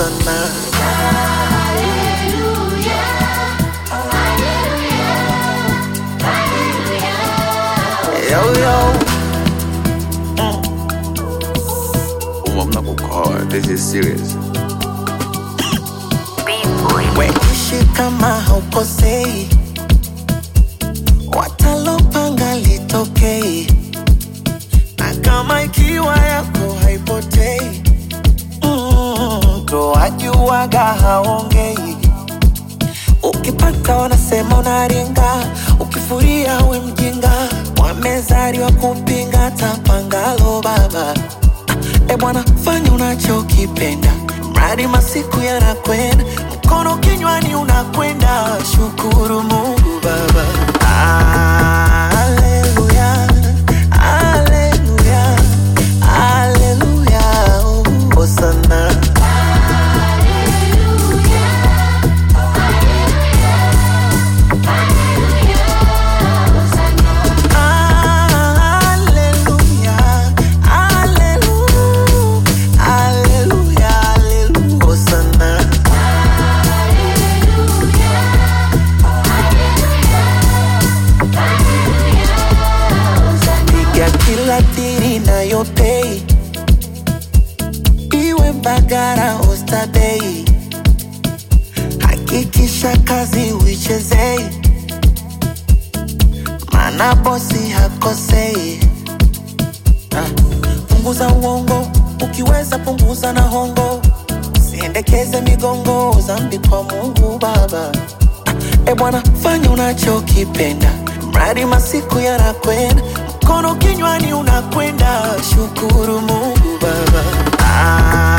Osana. Yo, yo. Um, I'm not gonna call it. This is serious. Weishi kama haukosei, watalopanga litokei, na kama ikiwa yako haipotei, mm, ndo wajuaga haongei. Ukipata wanasema unaringa, ukifuria we mjinga, wamezaliwa kupinga tapangalo baba. E bwana, fanya unachokipenda, mradi masiku yanakwenda, mkono kinywani unakwenda, shukuru Mungu Baba. Haleluya, haleluya, haleluya, Hosana. Haleluya, haleluya, haleluya, haleluya, Hosana. piga kila tiri nayopei iwe Mbagara Oysterbay, hakikisha kazi uichezei, mana bosi hakosei. Ah, punguza uongo, ukiweza punguza na hongo, siendekeze migongo, zambi kwa Mungu Baba. E bwana, fanya unachokipenda, mradi masiku yanakwenda, mkono kinywani unakwenda, shukuru Mungu Baba. Ah,